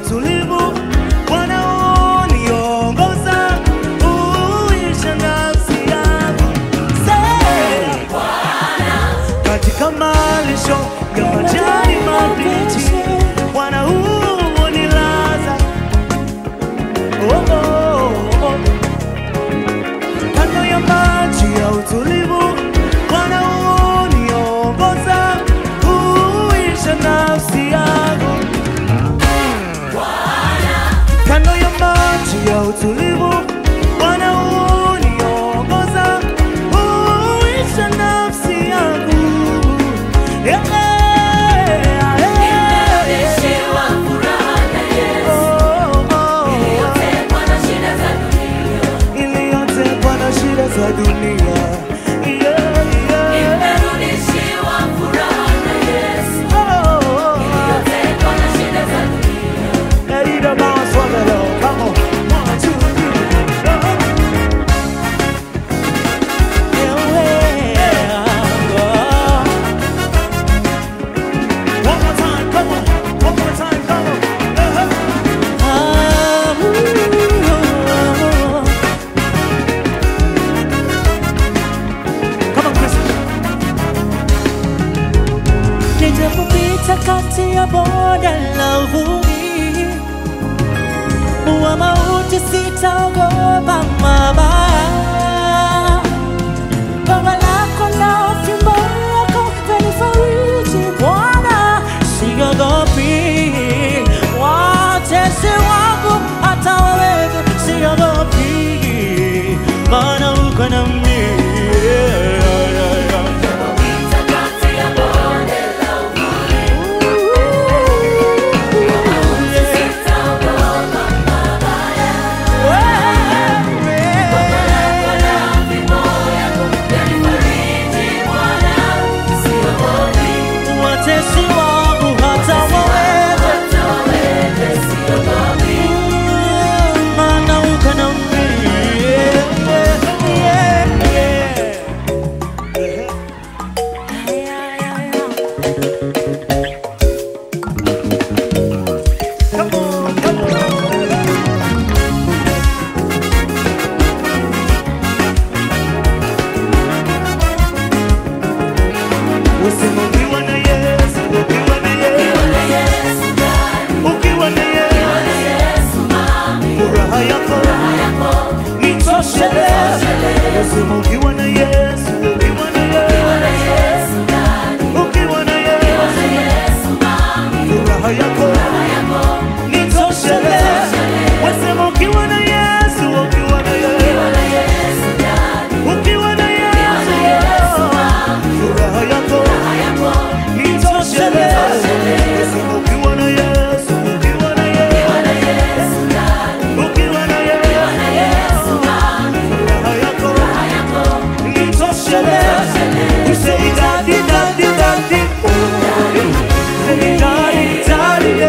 utulivu, Bwana uniongoza, uisha nafsi yangu. Say, katika malisho ya majani mabichi, Bwana hunilaza. Oh, oh, oh. Kando ya maji ya utulivu, Bwana huniongoza, huisha nafsi yangu. Kando ya maji ya utulivu, Bwana huniongoza, huisha nafsi yangu. Yeah, yeah, yeah. Nimerudishiwa furaha na Yesu, Oh, oh, oh. iliyotekwa na shida za dunia. iliyotekwa na shida za dunia. Yeah, yeah. Nimerudishiwa furaha na Yesu, Oh, oh, oh. iliyotekwa na shida za dunia. Hey, the bounce for the Lord. Come on. One, two, three. Oh. Yeah, yeah. Oh. One more time, come on. One more time, come on. Uh-huh. Ah, ooh. Come on, Chris. Nijapopita kati ya bonde la uvuli wa mauti, sitaogopa mabaya. Gongo lako na fimbo yako vanifariji, Bwana, siogopi. Watesi wangu hata waweze, siogopi, maana uko nami. Napita kati ya bonde la uvuli, sitaogopa mabaya. Wala fimbo yako yanifariji, Bwana, siogopi. Watesi wangu hata waweze Hata waweze, siogopi. Maana uko nami. Yeah, yeah, yeah. Come on, come on. Usema ukiwa na Yesu, ukiwa na Yesu, Bwana Yesu ndani, ukiwa na Yesu, Bwana Yesu mami, furaha yako yako nitosheleze. Usema ukiwa na Yesu, ukiwa na Bwana Yesu, Yesu ndani, ukiwa na Yesu, Bwana Yesu mami, furaha yako yako nitosheleze. Usema ukiwa na Yesu, ukiwa na Yesu, Bwana Yesu ndani, ukiwa na Bwana Yesu Yesu, mami, furaha yako yako nitosheleze. Usema ukiwa na Yesu, ukiwa na Yesu, Bwana Yesu ndani, ukiwa na Bwana Yesu, Yesu mami, furaha yako yako nitosheleze. You say daddy, daddy, daddy, oh. Say daddy, daddy,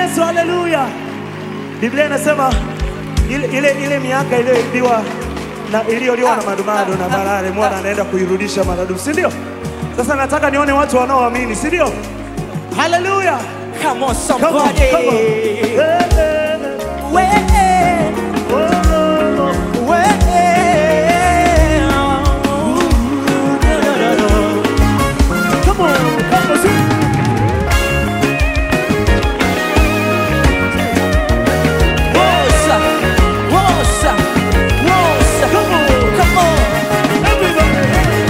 Yesu, haleluya. Biblia inasema ile, ile, ile miaka iliyoibiwa na iliyoliwa na madumadu na barare, mwana anaenda kuirudisha maradufu, si ndio? Sasa nataka nione watu wanaoamini, si ndio? Haleluya. Come on, Come on, somebody. come on. Eh, eh, eh. Way, Oh, oh, oh. way. Come on, come on, sing. Wosa, wosa, wosa. Come on, Come on. everybody.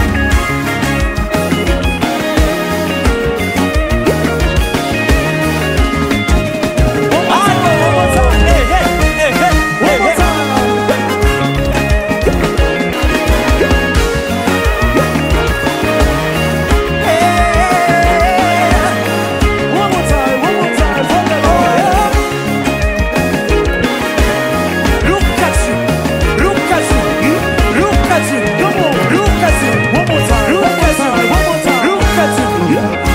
One more time. Hey, hey, hey, hey, One hey, more hey. time. One more time, one more time. One more time. Look at you, look at you, look at you, Come on. look at you, One more time. look One more at time. you, One more time. look at you.